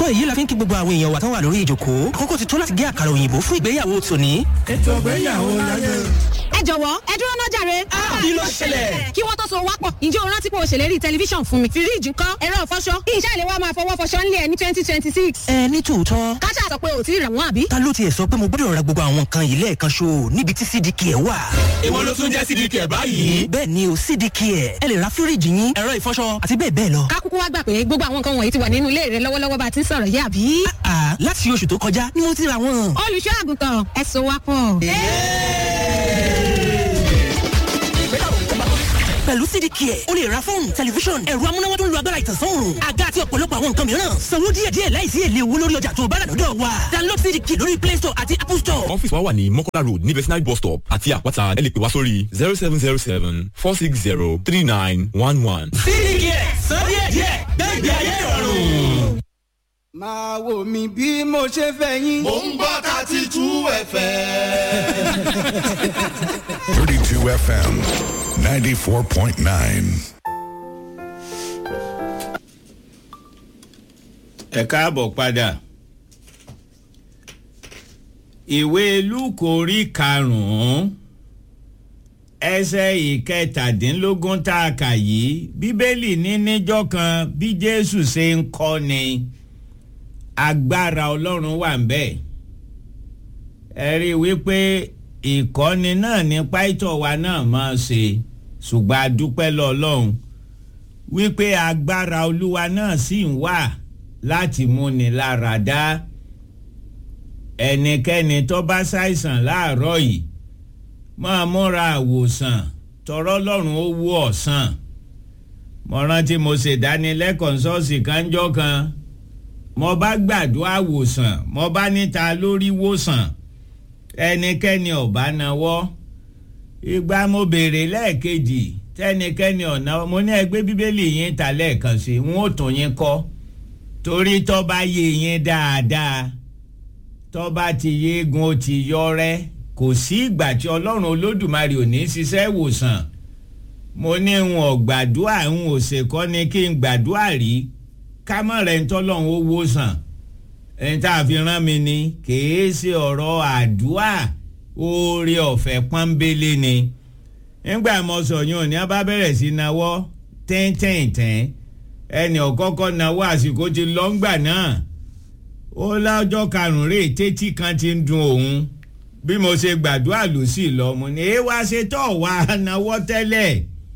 tó èyí la fi ń kí gbogbo àwọn èèyàn wa tán wà lórí ìjòkó àkókò ti tó láti gé àkàrà òyìnbó fún ìgbéyàwó tòní. ètò ìgbéyàwó láyé. ẹ jọ̀wọ́ ẹ dúró náà jàre. kí ló ṣẹlẹ̀? kí wọ́n tó so wápọ̀ ǹjẹ́ o rántí pé o ṣèlérí tẹlifíṣàn fún mi. fíríìjì ńkọ́ ẹ̀rọ ìfọṣọ iṣẹ́ ìlẹ̀ wa máa fọwọ́ fọṣọ ńlẹ̀ ẹ̀ ní twenty twenty six. ẹ ní tòótọ́ káṣá sọ pé o ti rẹ̀ wọ́n àbí. ta ló tiẹ̀ sọ pé mo gbọ́dọ̀ ra gbogbo àwọn nǹkan yìí lẹ́ẹ̀kan ṣo níbi tí cdk ẹ̀ wà. èwo ló tún jẹ́ cdk ẹ̀ báyìí. bẹ́ẹ̀ ni o cdk ẹ̀ ẹ lè ra fíríìjì yín ẹ̀rọ ìfọṣọ àti bẹ́ẹ̀ bẹ́ẹ̀ lọ. ká kúkú wá gbà pé gbogbo àwọn nǹkan wọ̀nyí ti wà nínú ilé rẹ lọ́wọ́lọ́wọ́ bá a ti ń sọ̀rọ̀ yìí àbí. àà láti oṣù tó kọjá ni mo ti ra wọn. olùṣọ́ àgùntàn ẹ so wápọ̀. pẹ̀lú cdk ẹ̀ o lè ra fóònù tẹlifíṣọ̀n ẹ̀rọ amúnáwá tó ń lo agbára ìtànsán òòrùn àga àti ọ̀pọ̀lọpọ̀ àwọn nǹkan mìíràn sanwó díẹ̀díẹ̀ láìsí èlé owó lórí ọjà tó o bá rà lọ́dọ̀ wa download cdk lórí play store àti apple store. ọ́fíìsì wa wà ní mọ́kọ́lá road ní vetinary bus stop àti àpáta ẹ lè pè wá sórí zero seven zero seven four six zero three nine one one. cdk sọ díẹ̀díẹ̀ gbẹ̀gbẹ̀ ayé ìrọ̀rùn. máa wò mí bí mo ṣe fẹ́ yín. mò ń gbọ́ thirty two fm. 32 FM 94.9. ẹ káàbọ̀ padà ìwé lúkò orí karùn-ún ẹsẹ̀ ìkẹtàdínlógún tá a kà yìí bíbélì ní níjọ́ kan bí jésù ṣe ń kọ́ ni agbára ọlọ́run wà ń bẹ̀ ẹ rí i wípé ìkọ́ni náà ní pàìtọ́ wa náà máa ṣe ṣùgbọ́n a dúpẹ́ lọ́lọ́run wípé agbára olúwa náà sì ń wà láti múni lára dá ẹnikẹ́ni tó bá ṣàìsàn láàárọ̀ yìí máa múra àwòsàn tọrọ lọ́rùn ó wú ọ̀sán mo rántí mo ṣèdánilẹ́kọ̀ọ́ ṣọ́ọ̀ṣì kanjọ́ kan mo bá gbàdúrà wòsàn mo bá níta lórí wòsàn ẹnikẹ́ni ọ̀bá nawọ́ ìgbà mo béèrè lẹ́ẹ̀kejì tẹ́nikẹ́ni ọ̀nà mo ní ẹgbẹ́ bíbélì yín ta lẹ́ẹ̀kan sí n ó tún yín kọ́ torí tó bá yé yín dáadáa tó bá ti yégun ó ti yọrẹ́ kò sí ìgbà tí ọlọ́run olódùmarè ò ní ṣiṣẹ́ ìwòsàn mo ní n ò gbàdúrà n ò ṣèkọ́ ni kí n gbàdúrà rí kámọ́rẹ̀ ń tọ́lọ́run ó wòsàn ẹni tá a fi rán mi ni kìí ṣe ọ̀rọ̀ àdúrà oore ọ̀fẹ́ pọ́nbélé ni nígbà mo sọ yín òní a bá bẹ̀rẹ̀ sí náwó tẹ́ntẹ́ntẹ́n ẹnì ọ̀kọ́kọ́ náwó àsìkò ti lọ́ngbà náà ó lájọ́ karùn-ún rè tẹ́tí kan ti ń dun òun bí mo ṣe gbàdúrà lù sí lọ mo ní ẹ wá ṣe tọ́ wá náwó tẹ́lẹ̀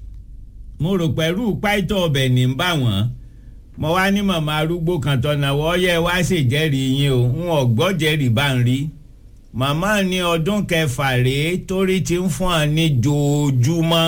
mo rò pẹ̀lú páìtọ́ ọbẹ̀ ní ń bá wọn mo wá ní màmá arúgbó kan tọ́nàwọ́ ọyẹ wá ṣèjẹ́rìí yín o ń ọ̀gbọ́jẹ́rìí bá ń rí màmá ní ọdún kẹfà rèé torí ti ń fún ọ ní jòjúmọ́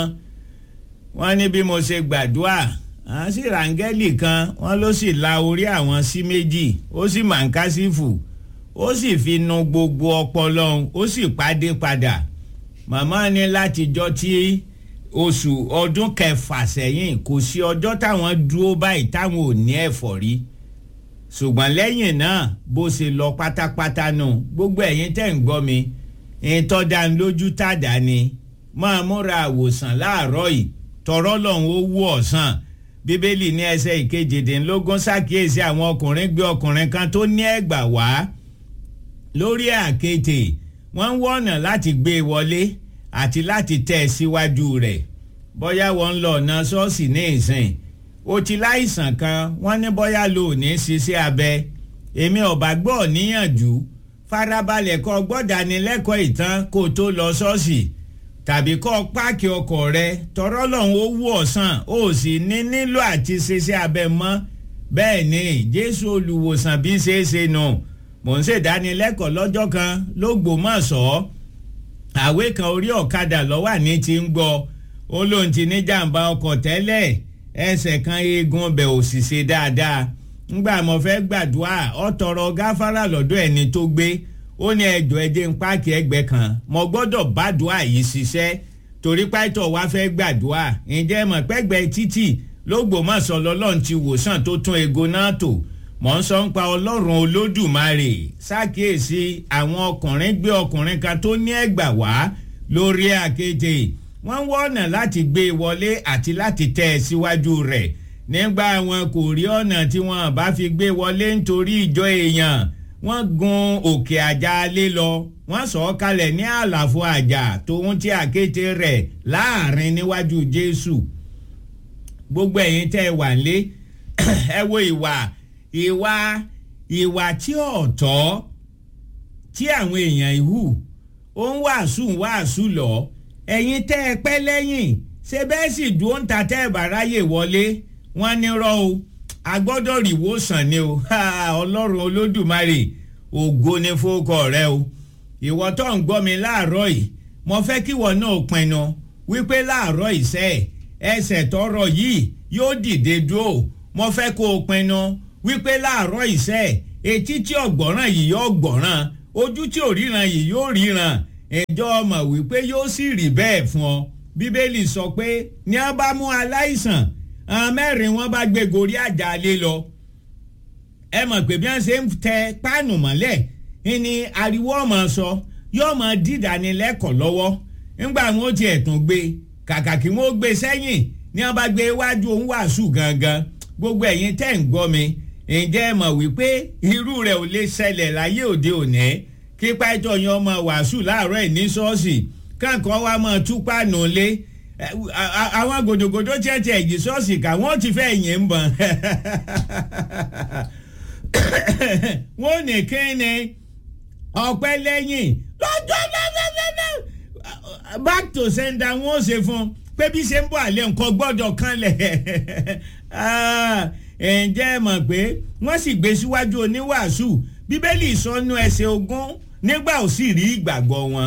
wọ́n ní bí mo ṣe gbàdúrà àwọn sì ràǹgẹ́lì kan wọ́n ló sì la orí àwọn sí méjì ó sì màǹkásífù ó sì fi nu gbogbo ọpọlọ ó sì pàdé padà màmá ní látijọ́ tí oṣù ọdún kẹfà sẹ́yìn kò sí ọjọ́ táwọn dúró báyìí táwọn ò ní ẹ̀fọ́rí ṣùgbọ́n lẹ́yìn náà bó ṣe lọ pátápátá nù gbogbo ẹ̀yin tẹ̀ ń gbọ́ mi ìtọ́dánilójú tàdá ni máa múra àwòsàn láàárọ̀ yìí tọrọ lọ́hùn ó wú ọ̀sán bíbélì ní ẹsẹ̀ ìkejìdínlógún ṣàkíyèsí àwọn ọkùnrin gbé ọkùnrin kan tó ní ẹ̀gbà wá lórí àkété wọ́n ń wọ̀nà láti gbé e wọlé àti láti tẹ̀ ẹ́ síwájú rẹ̀ bóyá wọ́n ń lọ ọ̀nà ṣọ́ọ̀ṣì ní ìsìn o ti láìsàn kan wọ́n ní bóyá ló ní ṣiṣẹ́ abẹ èmi ọ̀bà gbọ́ níyànjú farabalẹ̀ kọ́ gbọ́dánilẹ́kọ̀ọ́ ìtàn kó o tó lọ ṣọ́ọ̀ṣì tàbí kọ́ páàkì ọkọ̀ rẹ tọrọ lọ́hùn ó wú ọ̀sán ó sì ní nílò àti ṣiṣẹ́ abẹ mọ́ bẹ́ẹ̀ ni jésù olùwòsàn bí ṣe é ṣe nù mò ń ṣèdánilẹ́kọ̀ọ́ lọ́jọ́ kan lÓgbómọ̀ṣọ́ àwé kan orí ọ̀kadà lọ́wọ́ ní ti ń gbọ́ ó lóun ti ní jàǹbá ọkọ̀ tẹ́lẹ̀ ẹsẹ̀ kan eegun ọbẹ̀ ò sì ṣe dáadáa ńgbà mo fẹ́ gbàdúrà ọ tọrọ gáfárà lọ́dọ̀ ẹni tó gbé ó ní ẹjọ́ ẹjẹ́ ń páàkì ẹgbẹ́ kan mo gbọ́dọ̀ bàdúrà yìí ṣiṣẹ́ torí pàtó wa fẹ́ gbàdúrà ǹjẹ́ mọ̀ pẹ́gbẹ́ títì lÓgbómọ̀ṣọ́ lọ́lọ́run ti wòsàn tó tún ego náà tò mọ̀ ń sọ ń pa ọlọ́run olódùmarè ṣàkíyèsí àwọn ọkùnrin gbé ọkùnrin kan tó ní ẹ̀gbà wá lórí àkété wọ́n ń wọ́nà láti gbé e wọlé àti láti tẹ̀ ẹ́ síwájú rẹ̀ nígbà wọn kò rí ọ̀nà tí wọn bá fi gbé wọlé nítorí ìjọ èèyàn wọ́n gun òkè àjà alé lọ wọ́n sọ ọ́ kalẹ̀ ní àlàfo àjà tòun tí àkété rẹ̀ láàrin níwájú jésù gbogbo ẹ̀yin tẹ́ ẹ wà lé ẹ wo ìwà ìwà ìwà tí ọ̀tọ̀ tí àwọn èèyàn ìhù ó ń wàásù ń wàásù lọ ẹ̀yin tẹ́ ẹ pẹ́ lẹ́yìn ṣe bẹ́ẹ̀ sì dúró ń ta tẹ́ ẹ bá ráyè wọlé wọ́n ní rọ́ o a gbọ́dọ̀ rí ìwòsàn ni o ọlọ́run olódùmarè ògo ni fowókọ rẹ o ìwọ tó ń gbọ́ mi láàárọ̀ yìí mo fẹ́ kí ìwọ náà pinnu wípé láàárọ̀ ìṣe ẹsẹ̀ tọrọ yìí yóò dìde dúró mo fẹ́ kó o pinnu wípé láàárọ̀ ìṣe etí tí ọ̀gbọ́ràn yìí yóò gbọ́ràn ojú tí ò ríran yìí yóò ríran ẹjọ́ ọmọ wípé yóò sì rí bẹ́ẹ̀ fún ọ bíbélì sọ pé ní a bá mú aláìsàn àwọn mẹ́rin wọn bá gbé gorí àjàlé lọ ẹ mọ̀ pé bí wọ́n ṣe ń tẹ páànù mọ́lẹ̀ ni ariwo ọmọ sọ yóò mọ dídánilẹ́kọ̀ọ́ lọ́wọ́ nígbà wọn ó tiẹ̀ tún gbé kàkà kí wọ́n gbé sẹ́yìn ní wọ́n bá gbé iwájú òun wàásù gangan gbogbo ẹ̀yin tẹ́ ń gbọ́ mi ǹjẹ́ ẹ mọ̀ wípé irú rẹ̀ ò lè ṣẹlẹ̀ láyé òde òní kí pàtó yan ọmọ wàásù láàárọ̀ ẹ̀ ní ṣọ́ọ̀ṣì káàkiri wa máa tú páànù lé àwọn gòdògòdò tiẹ̀tiẹ̀ yìí ṣọ́ọ̀ṣì kà wọ́n ti fẹ́ yìn ń bọ̀n wọ́n ní kíni ọ̀pẹ́ lẹ́yìn lọ́jọ́ lẹ́lẹ́lẹ́lẹ́ back to sender wọ́n ṣe fún pé bí ṣe ń bọ̀ àlẹ́ nǹkan gbọ́dọ̀ kanlẹ̀ ǹjẹ́ ẹ mọ̀ pé wọ́n sì gbé síwájú oníwàásù bíbélì sọnù ẹsẹ̀ ogún nígbà ò sì rí ìgbàgbọ́ wọn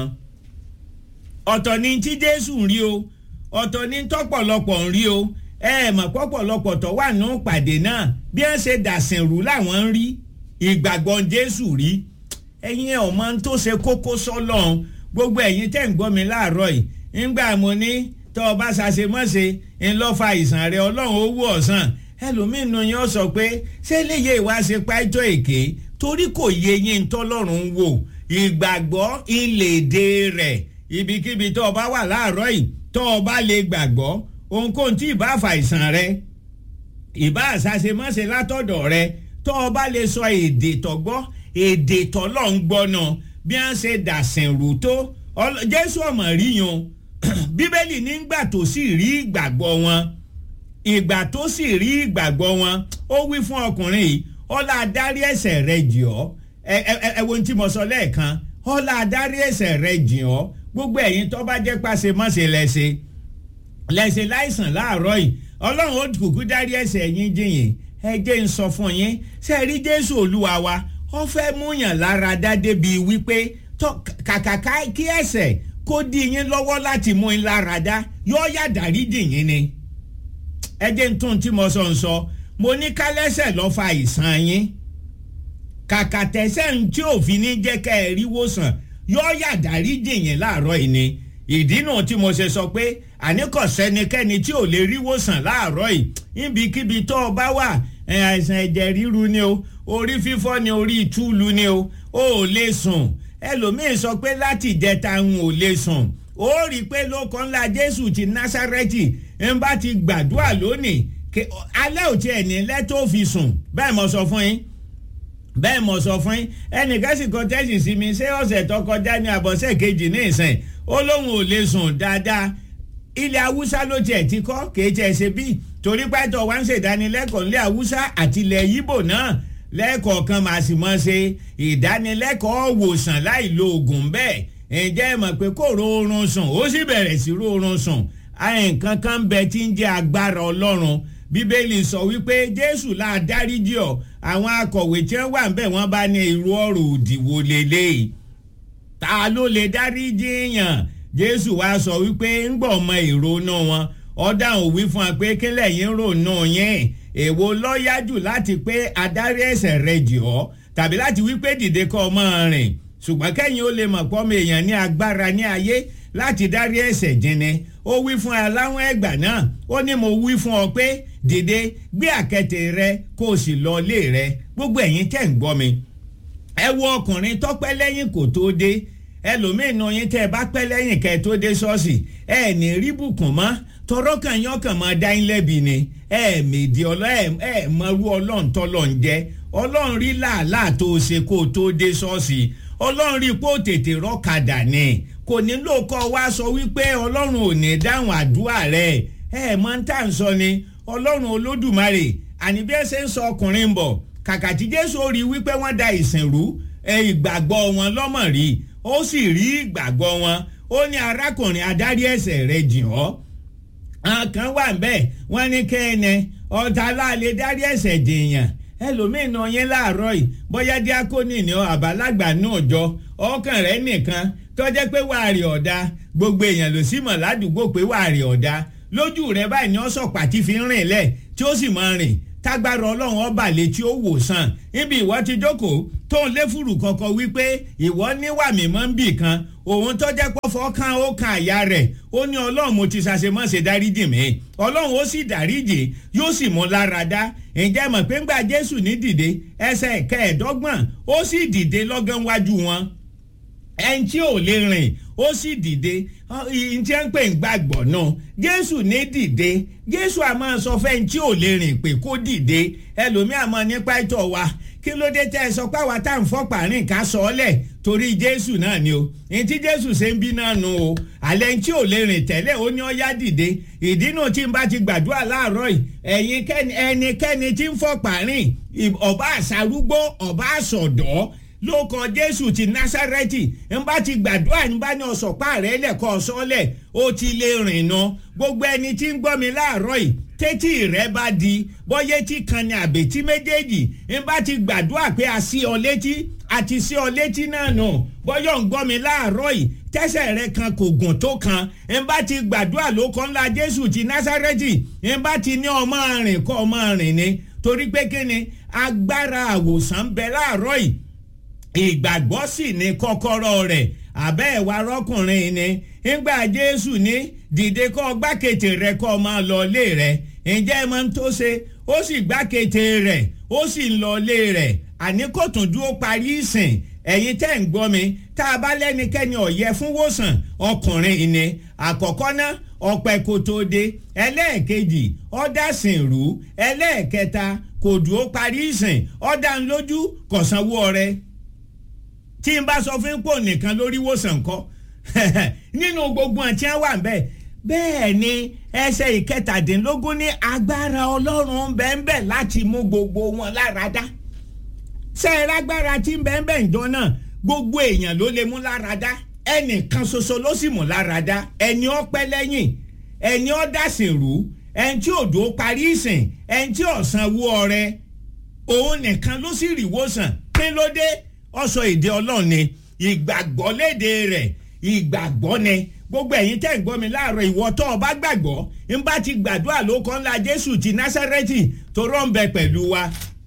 ọ̀tọ̀ ni tí jésù ń rí o ọ̀tọ̀ ni tọ́pọ̀lọpọ̀ ń rí o ẹ mọ̀ pọ̀pọ̀lọpọ̀ tó wà nù pàdé náà bí wọ́n ṣe dàsìn rú làwọn ń rí ìgbàgbọ́ jésù rí ẹ̀yin ọmọ tó ṣe kókó sọ́lọ́n gbogbo ẹ̀yin tẹ́ ń gbọ́ mi láàárọ̀ yìí ńgbà mo ní tọ́ ọ bá ṣàṣemọ́ṣe ńlọ́fà ìsàn rẹ ọlọ́run owó ọ̀sán ẹlòmíín nu yín ó sọ pé ṣé léyè ìwà ṣe páìtọ́ èké torí kò yé yín tọ́lọ́run wò ìgbàgbọ́ ìlédè rẹ̀ ibikíbi tó o bá wà láàárọ̀ yìí tó o bá lè gbàgbọ́ ohunkóhun tí ìbá fa ìsàn rẹ ìbá àṣàṣemọ́ṣe látọ̀dọ̀ rẹ tó o bá lè sọ èdè tọ́gbọ́ èdè tọ́lọ́ ń gbọ́ náà bí wọ́n ṣe dàsìn rú tó jésù ọmọ rí yan bíbélì nígbà tó sì rí ìgbàgbọ́ wọn ìgbà tó sì rí ìgbàgbọ́ wọn ó wí fún ọkùnrin yìí ọlá adarí ẹ̀ṣẹ̀ rẹ jì ọ́ ẹ ẹ ẹ wo ohun tí mo sọ lẹ́ẹ̀kan ọlá adarí ẹ̀ṣẹ̀ rẹ jì ọ́ gbogbo ẹ̀yin tó bá jẹ́ pàṣẹ mọ́ṣẹ́ lẹ́sẹ̀ lẹ́sẹ̀ láìsàn láàárọ̀ yìí ọlọ́run ó kúkú dárí ẹ̀ṣẹ̀ yín jìyìn ẹ jẹ́ ń sọ fún yín ṣe rí jésù olúwa wa ó fẹ́ múyàn lára dá débi wípé kàkà kí ẹ̀ṣẹ̀ kó dí yín lọ́wọ́ láti mú yín lára dá yóò yá dárí jìyìn ni ẹ jẹ́ ń tún tí mo sọ ń sọ mo ní kálẹ́sẹ̀ lọ́ fa ìsàn yín kàkà tẹ̀sẹ̀ ń tí òfin ní jẹ́ kẹ́ ẹ rí wòsàn yóò yà dárí jìyìn láàárọ̀ yìí ni ìdí náà tí mo ṣe sọ pé àníkọ̀ sẹ́nikẹ́ni tí ò lè rí wòsàn láàárọ̀ yìí níbikíbi tó o bá wà àìsàn ẹ̀jẹ̀ ríru ni o orí fífọ́ ni orí ìtúlu ni o o ò lè sùn ẹlòmíín sọ pé láti ìjẹta ń ò lè sùn ó rí i pé lóko ńlá jésù ti násárẹ́tì ń bá ti gbàdúrà lónìí alẹ́ ò tiẹ̀ ní lẹ́tọ́ fi sùn bẹ́ẹ̀ mo sọ fún yín bẹ́ẹ̀ mo sọ fún yín ẹnìkan sì kọ tẹ́sì sí mi ṣé ọ̀sẹ̀ tó kọjá ní àbọ̀sẹ̀ kejì ní ìsìn ó lóun ò lè sùn dáadáa ilẹ̀ haúsá ló tiẹ̀ ti kọ́ kìí tiẹ̀ ṣe bí torí pẹ́tọ̀ wá ń ṣèdánilẹ́kọ̀ọ́ nílẹ̀ haúsá àti ilẹ̀ yíbò náà lẹ́ẹ̀kọ̀ọ̀kan màá sì mọ̀ ṣe ìdánilẹ́kọ̀ọ́ wòsàn láì lo oògùn bẹ́ẹ̀ ǹjẹ́ ẹ mọ̀ pé kò rọrùn sùn ó sì bẹ̀rẹ̀ sí rọrùn sùn nǹkan kan bẹ tí ń jẹ́ agbára ọlọ́run bíbélì sọ wípé jésù láà dáríjì ọ àwọn akọ̀wé tí wọ́n wà ń bẹ̀ wọ́n bá ní irú ọ̀rọ̀ òdìwò lélẹ́yìí ta ló lè dáríjì yàn jésù wá sọ wípé ń gbọ́ ọmọ ìrònú wọn ọ̀dà ò wí fún wa pé kílẹ̀ yín rònú yín èwo lọ́yájú láti pé adarí ẹ̀ṣẹ̀ rẹ jì ọ́ tàbí láti wípé dìde kọ́ ọmọ rìn ṣùgbọ́n kẹ́yìn ó lè mọ̀ pọ́mọ èèyàn ní agbára ní ayé láti dárí ẹ̀ṣẹ̀ jìnnì ó wí fún aláwọn ẹgbà náà ó ní mo wí fún ọ pé dìde gbé àkẹtẹ rẹ kó o sì lọ ilé rẹ gbogbo ẹ̀yin tẹ́ ń gbọ́ mi ẹ wo ọkùnrin tọ́pẹ́ lẹ́yìn kò tó dé ẹlòmíín nu yín tẹ́ ẹ bá pẹ́ lẹ́yìn kẹ́ ẹ tó dé ṣọ́ọ̀ṣì ẹ ní rí bùkún mọ́ tọrọ kan yán kàn máa dá yín lẹ́bi ni ẹ mèdì ọlọ́ ẹ ẹ mọrú ọlọ́run tọ́lọ̀ ń jẹ́ ọlọ́run rí làálàá tó o ṣe kó o tó dé ṣọ́ọ̀ṣì ọlọ́run rí pé ó tètè rọ́kadà ni kò nílò kọ́ wá sọ wípé ọlọ́run ò ní dáhùn àdúrà rẹ̀ ẹ mọ ń tà ń sọ ni ọlọ́run olódùmarè àní bí ẹ ṣe ń sọ ọkùnrin bọ̀ kàkà tí jésù rí wípé wọ́n da ìsìn rú ìgbàgbọ́ wọn lọ́mọ̀ rí ó sì rí ìgbàgbọ́ wọn ó ní arákùnrin adarí ẹ̀ṣẹ̀ rẹ̀ jìn ọ́ àwọn kan wà ń bẹ́ẹ̀ wọ́n ní kẹ́ẹ̀nẹ ọ̀tá láàlẹ́ dárí ẹ̀ṣẹ̀ jìyàn ẹlòmíín náà yẹn láàárọ̀ yìí bóyá díákónì ni àbálàgbà náà jọ ọkàn rẹ̀ nìkan tọ́jẹ́ pé wàá rí ọ̀dà gbogbo èèyàn ló sì mọ̀ ládùúgbò pé wàá rí ọ̀dà lójú rẹ̀ báyìí ni ọ̀sọ̀ pàtí fi ń rìn lẹ̀ tí ó sì máa rìn tágbára ọlọ́run ọba létí ó wò sàn níbi ìwọ ti jókòó tó ń léfùrù kankan wípé ìwọ níwà mímọ́ ń bì kan òun tó jẹ́ pọ́fọ́ kan ó kan àyà rẹ̀ ó ní ọlọ́run mo ti ṣàṣemọ́ṣe dáríjì mi ọlọ́run ó sì dáríjì yóò sì mú lára dá ǹjẹ́ mọ̀ pé ńgbà jésù ní dìde ẹsẹ̀ kẹẹ̀ẹ́dọ́gbọ̀n ó sì dìde lọ́gán wájú wọn ẹni tí ò lè rìn ó sì dìde ìyìn tí ń pè ń gbàgbọ́ náà jésù ní dìde jésù a máa sọ fẹ́ni tí ò lè rìn pé kó dìde ẹlòmíà mọ nípa ìtọ̀ wa kí ló dé tẹ́ ẹ sọ pé àwa tá à ń fọ́pà rìn ká sọ ọ́ lẹ̀ torí jésù náà ni o ní tí jésù ṣe ń bí náà nu o àlẹ́ tí ò lè rìn tẹ́lẹ̀ ó ní ó yá dìde ìdí náà tí n bá ti gbàdúrà láàárọ̀ yìí ẹ̀yin ẹnikẹ́ni tí ń fọ́pà rìn ọba àṣàrúgbó ọba àṣọ̀dọ́ ló kọ jésù ti násárẹ́tì ń bá ti gbàdúrà ń bá ní ọ̀sọ̀pá rẹ̀ lẹ́kọ̀ọ́ sọ́lẹ̀ ó ti lè rìn ná gbogbo ẹni tí ń gbọ́ mi láàárọ̀ yìí tẹ́tí rẹ̀ bá di bọ́yé tí kan ní àbètí méjèèjì ń bá ti gbàdúrà pé a sí ọ létí àti sí ọ létí náà nù bọ́yọ̀ ń gbọ́ mi láàárọ̀ yìí tẹ́sẹ̀ rẹ̀ kan kò gùn tó kan ń bá ti gbàdúrà ló kọ́ ńlá jésù ti násárẹ́tì ń bá ti ní ọmọ rìn kọ́ ọmọ rìn ni torí pé kí ni agbára àwòsàn ń bẹ láàárọ̀ yìí ìgbàgbọ́ sì ní kọ́kọ́rọ́ rẹ̀ àbẹ́ ẹ̀wà rọ́kùnrin ni ńgbà jésù ní dìde kọ́ gbákejì rẹ̀ kọ́ máa lọ lé rẹ̀ ǹjẹ́ ẹ máa ń tó ṣe ó sì gbákejì rẹ̀ ó sì ń lọ lé rẹ̀ àní kò tún dúró parí ìsìn ẹ̀yin tẹ́ ń gbọ́ mi tá a bá lẹ́nikẹ́ni ọ̀yẹ́ fún wòsàn ọkùnrin ni àkọ́kọ́ ná ọ̀pẹ kò tó dé ẹlẹ́ẹ̀kejì ọ̀dàsìnrú ẹlẹ́ẹ̀kẹta kò dúró parí ìsìn ọ̀dànlójú kọ̀sánwó ọrẹ tí n bá sọ fún pò nìkan lórí wòsàn kọ́ nínú gbogbo àti wà bẹ́ẹ̀ bẹ́ẹ̀ ni ẹsẹ̀ ìkẹtàdínlógún ní agbára ọlọ́run bẹ́ẹ̀ láti mú gbogbo wọn lára dá sẹ́ẹ̀rẹ́ agbára tí ń bẹ́ẹ̀ bẹ́ẹ̀ jọ náà gbogbo èèyàn ló lè mú lára dá ẹnìkan ṣoṣo ló sì mú lára dá ẹni ọpẹ́ lẹ́yìn ẹni ọ̀dàsìnrú ẹni tí òdò parí ìsìn ẹni tí ọ̀sán wú ọrẹ òun nìkan ló sì rí wòsàn kí ló dé ọsọ èdè ọlọ́run ni ìgbàgbọ́ léde rẹ̀ ìgbàgbọ́ ni gbogbo ẹ̀yin tẹ́ ń gbọ́ mi láàárọ̀ ìwọ tó o bá gbàgbọ́ ń bá ti gbàdúrà ló kọ́ ńlá jésù ti násárẹ́tì tó rọ́ ń bẹ pẹ̀lú wa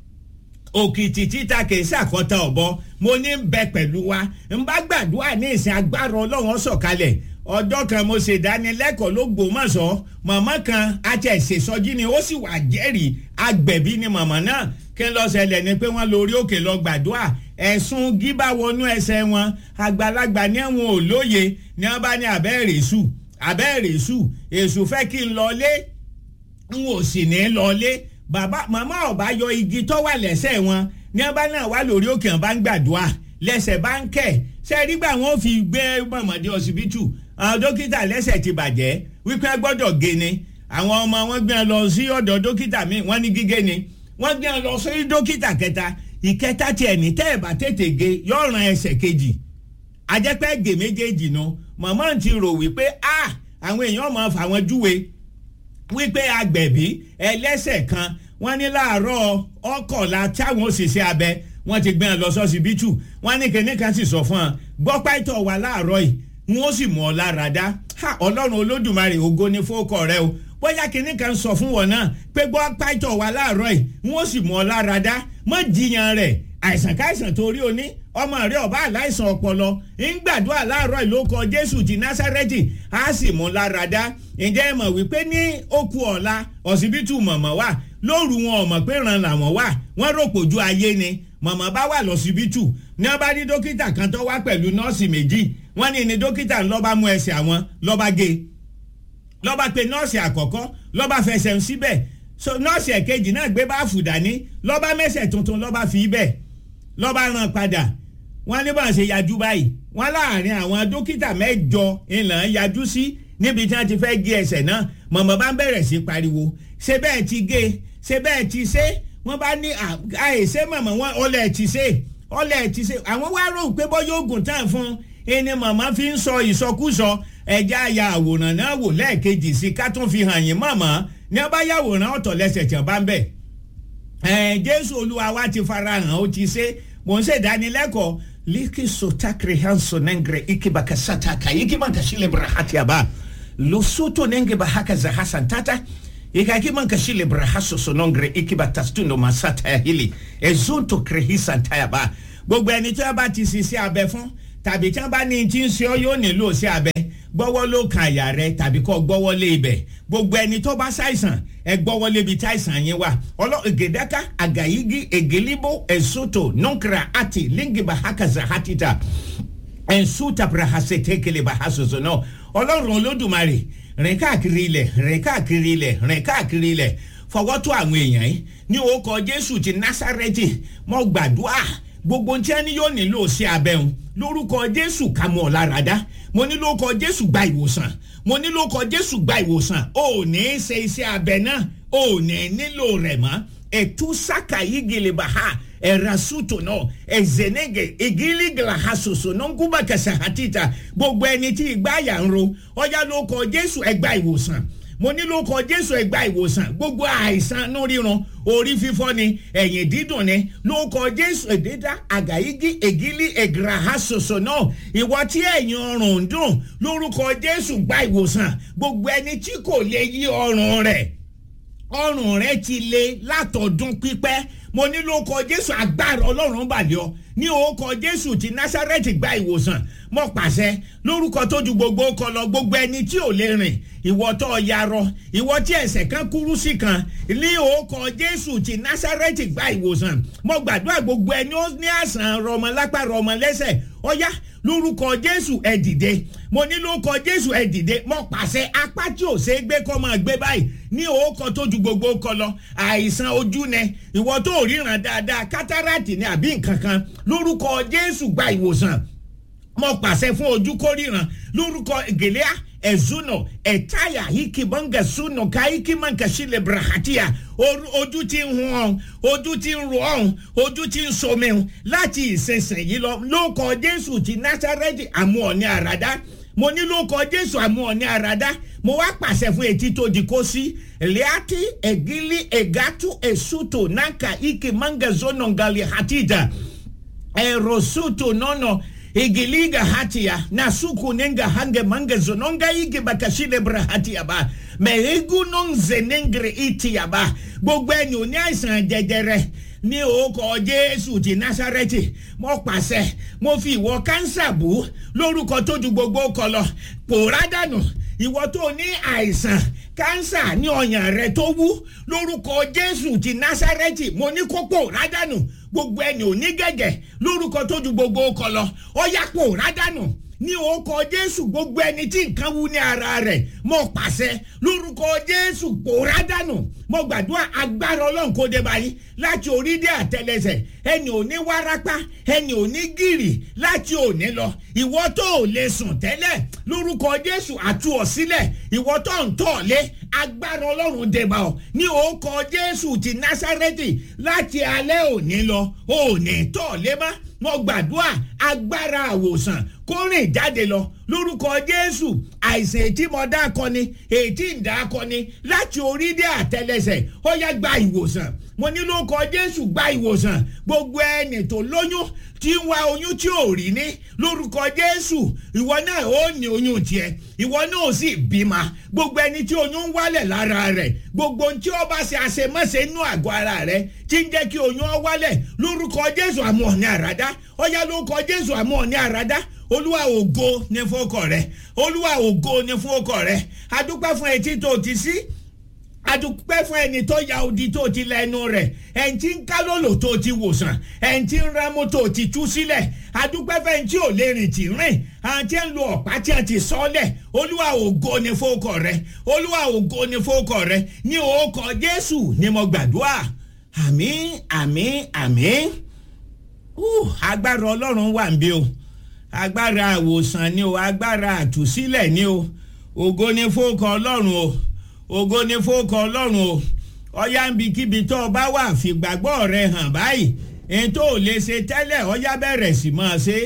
òkìtì títa kìí ṣàkọta ọ̀bọ mo ní ń bẹ pẹ̀lú wa ń bá gbàdúrà ní ìsìn agbára ọlọ́run sọ̀kalẹ̀ ọjọ́ kan mo ṣe ìdánilẹ́kọ̀ọ́ ló gbòmọ̀ṣọ́ màmá kan àti ẹ̀ṣẹ̀ṣọ́jí ni ó sì wà jẹ́rìí agbẹ̀bí ni màmá náà kí n lọ ṣẹlẹ̀ ni pé wọ́n lórí òkè lọ gbàdúrà ẹ̀sùn gíbá wọnú ẹsẹ̀ wọn àgbàlagbà ní àwọn olóye ní wọ́n bá ní abẹ́rẹ́ èṣù abẹ́rẹ́ èṣù èṣù fẹ́ kí n lọlé n ò sì ní lọlé bàbá màmá ọba yọ igi tó wà lẹ́sẹ̀ wọn ní wọ́n bá náà wà lórí òkè wọn bá ń gbàdúrà lẹ́sẹ̀ bá ń kẹ̀ ṣe nígbà wọn fi gbé mọ̀mọ́dé ọsibítù àwọn dókítà lẹ́sẹ̀ ti bàjẹ́ wípé gbọ́dọ̀ gé ni àwọn ọmọ wọn gbé lọ sí ọ̀dọ̀ dókítà míì wọ́n ní gígé ni wọ́n gbé lọ sí dókítà kẹta ìkẹta tiẹ̀ ní tẹ́ ẹ̀ bá tètè gé yóò ran ẹsẹ̀ kejì ajẹ́pẹ́ gè méjèèjì nu màmá ti rò wípé a àwọn èèyàn máa fà wọ́n júwe wípé agbẹ̀bí ẹlẹ́sẹ̀ kan wọ́n ní láàárọ̀ ọkọ̀la táwọn òṣìṣẹ́ abẹ wọ́n ti gbé wọn lọ sọ́sibítù wọ́n ní kíní kan sì sọ fún wọn gbọ́pá ìtọ̀ wà láàárọ̀ yìí wọ́n sì mọ̀ ọ́ lára dá ọlọ́run olódùmarè ògo ní fókọ̀ rẹ o bóyá kíní kan sọ fún wọn náà pé gbọ́pá ìtọ̀ wà láàárọ̀ yìí wọ́n sì mọ̀ ọ́ lára dá mọ́ jiyàn rẹ̀ àìsàn káìsàn torí o ní ọmọ rẹ ọba aláìsàn ọpọlọ ń gbàdúrà láàárọ̀ ìlókọ jésù ti násárẹ́tì á sì mú lára dá ǹjẹ́ ẹ mọ̀ wípé ní okú ọ̀la ọ̀sibítù mọ̀mọ́ wà lóru wọn ò mọ̀ pé ràn làwọn wà wọ́n rò pòjú ayé ni mọ̀mọ́ bá wà lọ́sibítù ní wọ́n bá ní dókítà kan tó wá pẹ̀lú nọ́ọ̀sì méjì wọ́n ní ní dókítà lọ́ba mú ẹsẹ̀ àwọn lọ́ba gé lọ́ba pe nọ́ọ̀sì àkọ́kọ́ lọ́ba fẹsẹ̀ ń síbẹ̀ so nọ́ọ̀sì ẹ̀kejì náà gbé báàfù dání lọ́ba mẹ́sẹ̀ tuntun lọ́ba fi bẹ̀ lọ́ba ràn padà wọ́n ní bọ́n ṣe yajú báyìí wọ́n láàrin àwọn dókítà mẹ́jọ ìlànà yajú sí níbi tí wọ́n ti fẹ́ gé ẹsẹ̀ náà mọ̀mọ́ bá ń bẹ̀rẹ̀ sí pariwo ṣé bẹ́ẹ̀ ti gé ṣé bẹ́ẹ̀ ti ṣe wọ́n bá ní àìṣe mọ̀mọ́ wọn ọlẹ̀ ti ṣe ọlẹ̀ ti ṣe àwọn wá rò pé bọ́ yóò gùn tán fún ẹni mọ̀mọ́ fi ń sọ ìsọkúsọ ẹja ya àwòrán náà wò lẹ́ẹ̀kejì sí ká tún fi hàn yín mọ̀mọ́ ní ọba yàwòrán ọ̀tọ̀ lẹ́sẹ̀ tí wọ́n bá ń bẹ̀ ẹ̀ jésù olúwa wa ti farahàn ó ti ṣe mò ń ṣèdánilẹ́kọ̀ọ́ liki sotakre hanso nengre ikibaka sataka ikimanka shile brahati aba losoto nenge bahaka za hasan tata ikakimanka shile brahaso sonongre ikibatastuno masata ya hili ezonto krehisa ntayaba gbogbo ẹni tí wọn bá ti ṣiṣẹ́ abẹ fún tàbí tí wọn bá ní tí ń ṣe ọ yóò nílò sí abẹ gbọ́wọ́ ló kan àyà rẹ tàbí kọ́ gbọ́wọ́ lé ibẹ̀ gbogbo ẹni tó bá ṣàìsàn ẹ gbọ́wọ́ lébi tí àìsàn yín wà ọlọ́ ègèdáká àgàyígí ègèlíbó ẹ̀sọ́tò nọ́nkìrà àti língìbà hakaza hatita ẹ̀sùtà brahase tekele bahasoso náà ọlọ́run olódùmarè rìn káàkiri ilẹ̀ rìn káàkiri ilẹ̀ rìn káàkiri ilẹ̀ fọwọ́ tó àwọn èèyàn yìí ní orúkọ jésù ti násàrẹ́tì mọ́ gbàdúrà gbogbo tí ẹni yóò nílò sí abẹ́hùn lórúkọ jésù ká mọ̀ láradá mo ní lórúkọ jésù gba ìwòsàn mo ní lórúkọ jésù gba ìwòsàn ò ní í ṣe iṣẹ́ abẹ náà ò ní nílò rẹ̀ mọ́ ètú sáka yìí gèlè bá ha ẹ̀rasútò náà ẹ̀zẹ̀nẹ́gẹ̀ ìgílígìlà ha ṣoṣo náà ń kúbà kẹsà àtìta gbogbo ẹni tí ìgbà yà ń ro ọjà lórúkọ jésù ẹgbà ìwòsàn mo ní lórúkọ jésù ẹgbà ìwòsàn gbogbo àìsàn inú ríran orí fífọ́ ni ẹ̀yìn dídùn ni lórúkọ jésù èdèdà àgàyígí ègílí ègìràhà ṣoṣo náà ìwọ tí ẹ̀yìn ọrùn ń dùn lórúkọ jésù gba ìwòsàn gbogbo ẹni tí kò lè yí ọrùn rẹ̀ ọrùn rẹ̀ ti le látọdún pípẹ́ mo ní lórúkọ jésù agbára ọlọ́run balẹ̀ ọ ní orúkọ jésù ti násárẹ́tì gba ìwòsàn mo pàṣẹ lórúkọ tó ju gbogbo kọ lọ gbogbo ẹni tí ò lè rìn ìwọ tó yarọ ìwọ tí ẹsẹ̀ kan kúrú sí kan ní orúkọ jésù ti násárẹ́tì gba ìwòsàn mo gbàdúrà gbogbo ẹni ó ní àsàn rọmọlápá rọmọlẹ́sẹ̀ ọ̀yá lórúkọ jésù ẹ dìde mo ní lórúkọ jésù ẹ dìde mo pàṣẹ apá tí ò ṣe é gbé kọ́ máa gbé báyìí ní orúkọ tó ju gbogbo kọ lọ àìsàn ojú nẹ ìwọ tó ríran dáadáa kátàràtì ni àbí nǹkan kan lórúkọ jésù gba ìwòsàn mo pàṣẹ fún ojú kórìíran lórúkọ gèlèà ẹ̀zúnà ẹ̀táyà hikibanga súnà káyíkímànkà sílẹ̀ brahatia ojú ti ń hun ọ̀hún ojú ti ń ro ọ̀hún ojú ti ń somi ọ̀hún láti ìsinsìnyí lọ lórúkọ jésù ti násàrẹ́tì àmú ọ̀ní àràdá mo ní lórúkọ jésù àmú ọ̀ní àràdá mo wá pàṣẹ fún etí tó di kó sí liati egili egatu esuto nanka ike manga zono ngali hatita erosuto nono igiliga hatia na suku nenga hange mange zononga igi bakashile bra hatia ba mehegu non zenengre itia ba gbogbo ẹni ò ní àìsàn jẹjẹrẹ ní orúkọ jésù ti násàrẹ́tì mo pàṣẹ mo fi ìwọ kánsà bù lórúkọ tó ju gbogbo kọ lọ pòórá dànù ìwọ tó ní àìsàn kánsà ní ọyàn rẹ tó wú lórúkọ jésù ti násàrẹ́tì mo ní kó pòórá dànù gbogbo ẹni ò ní gẹ̀gẹ̀ lórúkọ tó ju gbogbo kọ lọ ọyà pòórá dànù ní orúkọ jésù gbogbo ẹni tí nǹkan wú ní ara rẹ̀ mo pàṣẹ lórúkọ jésù pòórá dànù mo gbàdúrà agbára ọlọ́run kó dé báyìí láti orí dé àtẹlẹsẹ̀ ẹni ò ní wárápá ẹni ò ní gírì láti òní lọ ìwọ tó ò lè sùn tẹ́lẹ̀ lórúkọ jésù àtú ọ sílẹ̀ ìwọ tó ń tọ̀ lé agbára ọlọ́run dé bá ọ ní orúkọ jésù ti násárẹ́tì láti alẹ́ òní lọ òní tọ̀ lé má mo gbàdúrà agbára àwòsàn kó rìn jáde lọ lórúkọ jésù àìsàn ètí mo dá akọni ètí ń dá akọni láti orí dé àtẹlẹsẹ ó yá gba ìwòsàn mo ní lórúkọ jésù gba ìwòsàn gbogbo ẹni tó lóyún tí ń wá oyún tí ò rí ní lórúkọ jésù ìwọ náà ó ní oyún tiẹ ìwọ náà ó sì bímọ gbogbo ẹni tí oyún ń wálẹ̀ lára rẹ̀ gbogbo ohun tí ó bá ṣe àṣemọ́ṣe inú àgọ́ ara rẹ̀ tí ń jẹ́ kí oyún ọ wálẹ̀ lórúkọ jésù àmú ọ̀ní àràdá ọ̀yá lórúkọ jésù àmú ọ̀ní àràdá olúwa ògo ní fún ọkọ rẹ olúwa ògo ní fún ọkọ rẹ adúpẹ́ fún etí tó ti sí adúpẹ́ fún ẹni tó ya odi tó ti lẹ́nu rẹ̀ ẹni tí ń kálólò tó ti wòsàn ẹni tí ń rámú tó ti tú sílẹ̀ adúpẹ́ fún ẹni tí ò lè rìn tì rìn àwọn tí ń lo ọ̀pá tí a ti sọ́lẹ̀ olúwa ògo ni fókọ̀ rẹ olúwa ògo ni fókọ̀ rẹ ní òkọ̀ jésù ni mo gbàdúrà àmín àmín àmín agbára ọlọ́run wà ń bí o agbára àwòsàn ni o agbára àtúsílẹ̀ ni o ògo ni fókọ̀ ọlọ́run o ògo ni fókọ ọlọ́run o ọyá ń bi kíbi tó o bá wà fìgbàgbọ́ rẹ hàn báyìí èyí tó o lè ṣe tẹ́lẹ̀ ọyá bẹ̀rẹ̀ sí máa ṣe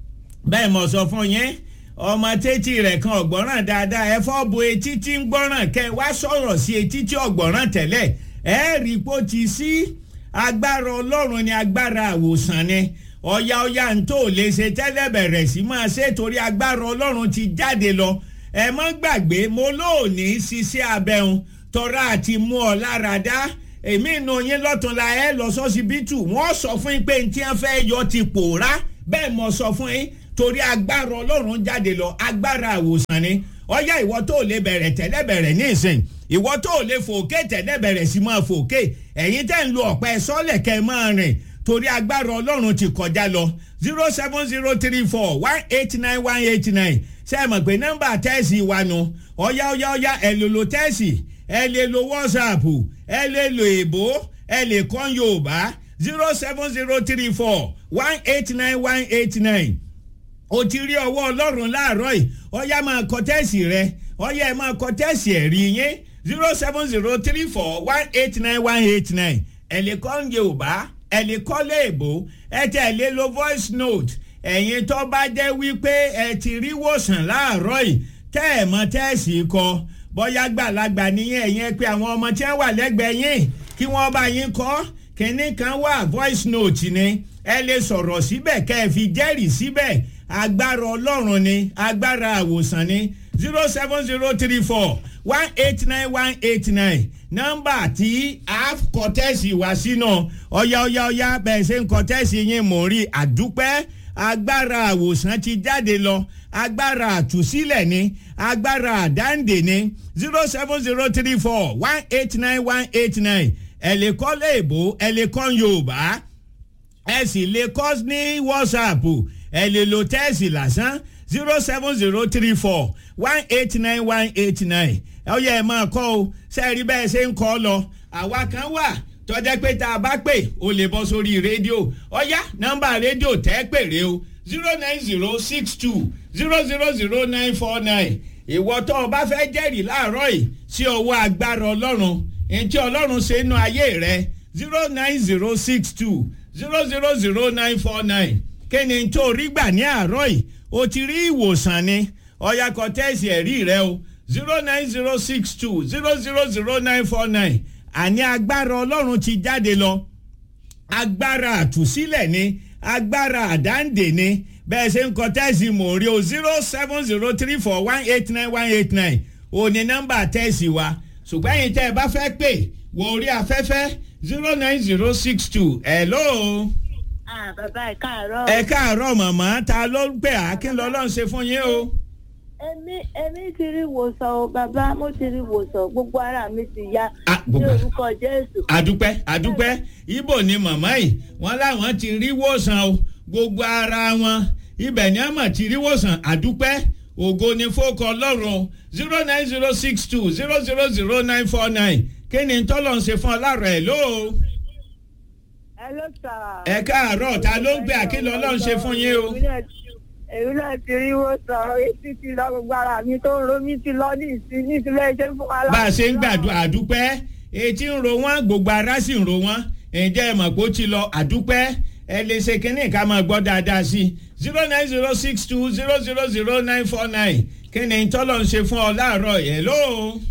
bẹ́ẹ̀ mo sọ fún yín ọmọ tẹ́tí rẹ̀ kan ọ̀gbọ́ràn dáadáa ẹ fọ́ bo etí tí ń gbọ́ràn kẹ́ wá sọ̀rọ̀ sí etí tí ọ̀gbọ́ràn tẹ́lẹ̀ ẹ rí i pé ó ti sí agbára ọlọ́run ni agbára àwòsàn ni ọ̀yá ọ̀yá ń tó o lè ṣe tẹ́lẹ̀ bẹ̀rẹ̀ sí máa ṣe torí agbára ọlọ́run ti jáde lọ ẹ mọ́ gbàgbé mo lóòní ṣiṣẹ́ abẹ́hùn tọ́ra àti mú ọ lára dá èmi inú yín lọ́túnla ẹ lọ sọ́sibítù wọ́n sọ fún yín pé n tí wọ́n fẹ́ yọ ti pòórá bẹ́ẹ̀ mo sọ fún yín torí agbára ọlọ́run jáde lọ agbára àwòsàn ni ọyá ìwọ tó lè bẹ̀rẹ̀ tẹ́lẹ̀ bẹ̀rẹ̀ ní ìsìn ìwọ tó lè fòkè tẹ́lẹ̀ bẹ̀rẹ̀ sí máa fòkè ẹ̀yin tẹ́ ń lo ọ̀pẹ sọ́lẹ̀ kẹ́ máa rìn torí agbára ọlọ́run ti kọjá lọ zero seven zero three four one eight nine one eight nine ṣe é mọ̀ pé nọ́mbà tẹ́ẹ̀sì wa nu ọ̀yá ọ̀yá ọ̀yá ẹ̀ lè lo tẹ́ẹ̀sì ẹ̀ lè lo whatsapp ẹ̀ lè lo èbó ẹ̀ lè kọ́ yorùbá zero seven zero three four one eight nine one eight nine o ti rí ọwọ́ ọlọ́run láàárọ̀ yìí ọ̀yá máa kọ tẹ́ẹ̀sì rẹ ọ̀yá ẹ̀ máa kọ tẹ́ẹ̀sì ẹ̀rí yín zero seven zero three four one eight nine one eight nine ẹ̀ lè kọ́ yorùbá ẹ̀ lè kọ́ léèbó ẹ̀ tẹ̀ lè lo voice note ẹ̀yin tó bá jẹ́ wípé ẹ ti rí wòsàn láàárọ̀ yìí tẹ́ ẹ̀ mọ tẹ́ẹ̀sì kọ bóyá gbàlagbà nìyẹn ẹ̀yin pé àwọn ọmọ tí wọ́n wà lẹ́gbẹ̀ẹ́ yín kí wọ́n bá yín kọ́ kínní kan wà voice note ni ẹ lè sọ̀rọ̀ síbẹ̀ kẹ́ ẹ fi jẹ́rìí síbẹ̀ agbára ọlọ́run ni agbára àwòsàn ni zero seven zero three four one eight nine one eight nine nọ́mbà tí a kọ tẹ́ẹ̀sì wá sínú ọ̀yá ọ̀yá ọ̀yá bẹ́ẹ̀ ṣe ń kọ tẹ́ẹ̀sì yín mò ń rí àdúpẹ́ agbára àwòsàn ti jáde lọ agbára àtúsílẹ̀ ni agbára àdáǹdè ni zero seven zero three four one eight nine one eight nine ẹ lè kọ́ léèbó ẹ lè kọ́ yorùbá ẹ sì lè kọ́ ní whatsapp ẹ lè lo tẹ́ẹ̀sì lásán zero seven zero three four one eight nine one eight nine ẹ yẹ ẹ máa kọ́ o sẹ́ẹ̀rí bẹ́ẹ̀ ṣe ń kọ́ lọ àwa kan wà tọ́jà pé tá a bá pè ó lè bọ́ sórí rédíò ọ̀yá nọ́mbà rédíò tẹ́ pèrè o zero nine zero six two zero zero zero nine four nine ìwọ tó o bá fẹ́ jẹ́rìí láàárọ̀ yìí sí ọwọ́ agbára ọlọ́run ntí ọlọ́run ṣe nú ayé rẹ zero nine zero six two zero zero zero nine four nine kéne tó rí gbà ní àárọ̀ yìí o ti rí ìwòsàn ni ọ̀yá kọ tẹ́sí ẹ̀rí rẹ o zero nine zero six two zero zero zero nine four nine àní agbára ọlọ́run ti jáde lọ agbára àtúsílẹ̀ ni agbára àdáǹdè ni bẹ́ẹ̀ ṣe ń kọ tẹ́sí mò ń rí o zero seven zero three four one eight nine one eight nine o ní nọ́mbà tẹ́sí wa ṣùgbọ́n ẹ̀yin tẹ́ ẹ bá fẹ́ pè wọ orí afẹ́fẹ́ zero nine zero six two hello. ah bàbá ẹ káàárọ̀. ẹ káàárọ̀ màmá ta ló ń pè á kí n lọ lọ́n ṣe fún yín o. èmi èmi ti rí wòsàn o bàbá mo ti rí wòsàn gbogbo ara mi ti ya Ah, ní gbogbo- orúkọ jésù. àdúpẹ́ àdúpẹ́ ibo ni màmá yìí wọ́n láwọn ti rí wòsàn o gbogbo ara wọn ibẹ̀ ni àmọ̀ ti rí wòsàn àdúpẹ́ ògo ni fókọ ọlọ́run zero nine zero six two zero zero zero nine four nine kí ni tọ́lọ̀ ń ṣe fún ọ láàárọ̀ ẹ̀ lóo. ẹ ló sà. ẹ káàárọ̀ ta ló ń gbé àkìlọ̀ ọlọ́run ṣe fún yín o. èmi náà ti rí wòsàn etí ti lọ gbogbo ara mi tó ń ro mi ti lọ ní ìsín ní ìsílẹ̀ iṣẹ́ fún wa. bá a ṣe ń gbàdúrà àdúpẹ́ etí ń ro wọ́n gbogbo ara sì ń ro wọ́n ǹjẹ́ ẹ mọ̀ pé ó ti lọ àdúpẹ́ ẹ lè ṣe kínní ká máa gbọ́ dáadáa sí i zero nine zero six two zero zero zero nine four nine kí ni tọ́lọ̀ ń ṣe fún ọ láàárọ̀ yẹn ló.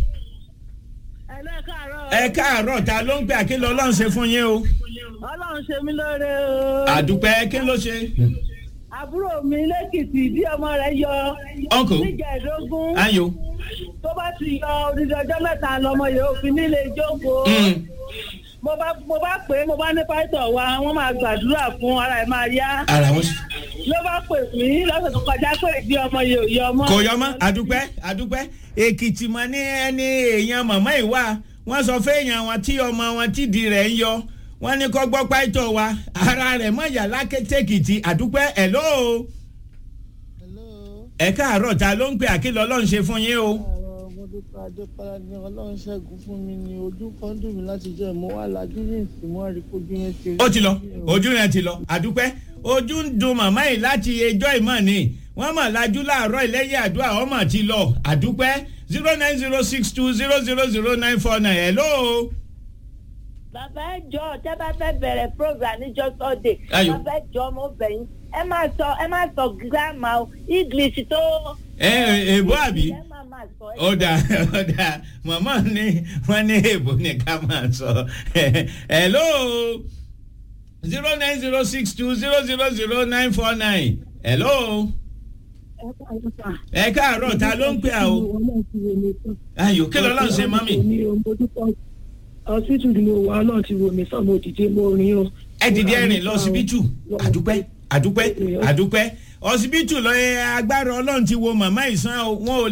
ẹ lọ káàárọ̀. ẹ káàárọ̀ ta ló ń pè àkìlọ̀ ọlọ́run ṣe fún yín o. ọlọ́run ṣe mí lóore o. àdúpẹ́ kí ló ṣe. àbúrò mi lẹ́kìtì bí ọmọ rẹ̀ yọ. Uncle. níjẹ̀ẹ́dógún. ayo. tó bá ti yọ odidi ọjọ́ mẹ́ta lọmọ yìí ó fi nílé jókòó. Mm. mo bá mo bá pè é mo bá ní pásítọ̀ wa wọ́n máa gbàdúrà fún ara ẹ̀ máa yá. ara wọn. ló bá pè mí lọ́sẹ̀ tó kọjá pé ìdí ọmọ yìí ò yọ ọmọ. kò yọ mọ́ àdúpẹ́ àdúpẹ́ èkìtì mọ́ ní ẹni èèyàn màmá ìwà wọ́n sọ fẹ́yàn wọn tí ọmọ wọn tídìí rẹ̀ ń yọ wọ́n ní kọ́ gbọ́ pàìtọ́ wa ara rẹ̀ mọ̀ yà lákẹ́tẹ́kìtì àdúpẹ́ ẹ̀ lóo ẹ káàárọ̀ ta ló ń pè àkìlọ̀ ọlọ́run ṣe fún yín o. mo dúpẹ́ adépọ́lá ní ọlọ́run ṣẹ́gun fún mi ní ojú kan dùn mí láti jẹ́ mo wà lájú ní ìsìn mo rí kojú yẹn ti rí. ó ti lọ ojú yẹn ti lọ àdúpẹ́ ojú ń dun màmá yìí láti ẹjọ́ ìmọ̀ ni wọ́n mọ̀ lajú láàárọ̀ ìlẹ́yìn àdúrà ọmọ ti lọ àdúpẹ́ zero nine zero six two zero zero zero nine four nine hello. bàbá ẹ jọ tẹ bá fẹ́ bẹ̀rẹ̀ program níjọ́ sunday Ayò. bàbá ẹ jọ mo bẹ̀ yín ẹ má sọ ẹ má sọ gírámà o english tó. ẹ èbó àbí ẹ má má sọ ẹ. ó dà ó dà màmá ní wọ́n ní èbó ní ká máa sọ hello zero nine zero six two zero zero zero nine four nine hello ẹ káàárọ̀ ta ló ń pè à o ayò kí lọ́la ń ṣe mọ́mì hospital ni mo wà náà ti wò mí sàn mo dìde mo rin o. ẹ dìde ẹrìn lọ ọsibítù àdúpẹ́ àdúpẹ́ àdúpẹ́ ọsibítù lọ ẹ agbára ọlọ́run ti wo màmá ìsàn o wọn ò